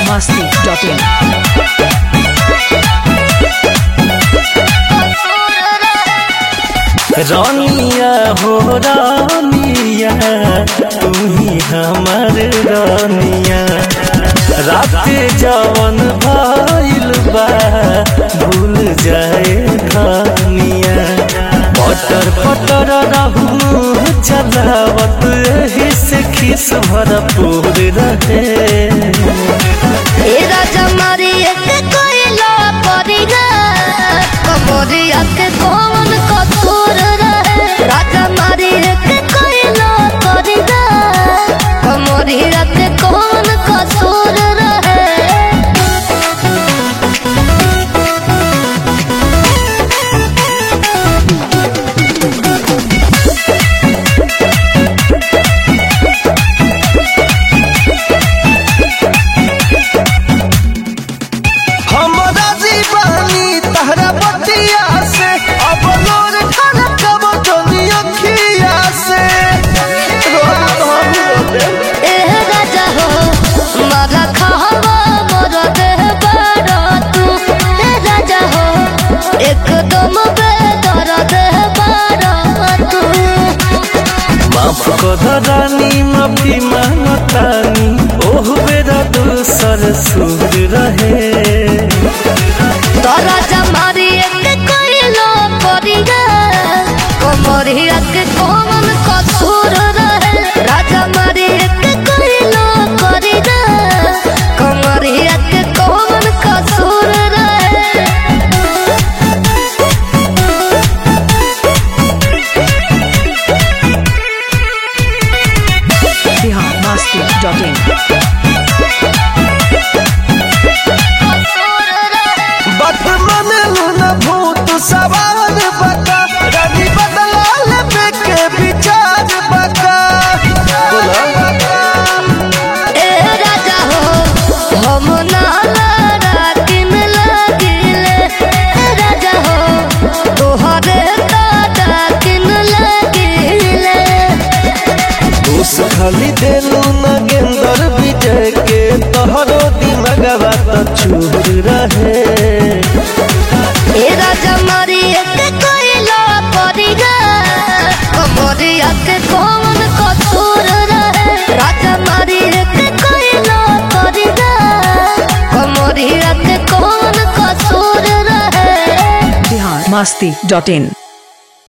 biharmasti.in रानिया हो रानिया तू ही हमर रानिया रात जवन भइल बा भूल जाए खानिया पटर पटर रहू चलावत एही से खिस भरपूर रहे ए राजा मारी एक कोयला परिगा कमरिया के कौन कसूर रहे राजा मारी एक कोयला परिगा कमरिया के कौन कसूर रहे हमरा जीवानी तहरा बतिया से अब लोर खाना कब टोनी अखिया से ए राजा हो मारा खावा मोर देह बड़ा तू ए राजा हो एकदम बेदर देह बड़ा तू माफ कर रानी माफी मांगतानी ओह बेरा दूसर सुर रहे तोरा जमारी एक कोइलो परिगा कमरिया के कौन कसूर रहे राजा मारी एक कोइलो परिगा कमरिया के कौन कसूर रहे biharmasti.in बात मन लूना भूत सवार बता रानी बदला लेबे के विचार बता ए राजा हो हम नाला किन लगिले ए राजा हो तोहरे दादा किन लगिले दोष खाली देलू नगेंदर विजय के तोहरो दिमगवा तो चूर रहे ए राजा मारी एक कोइला परिगा कमरिया के कौन कसूर रहे राजा मारी एक कोइला परिगा कमरिया के कौन कसूर रहे biharmasti.in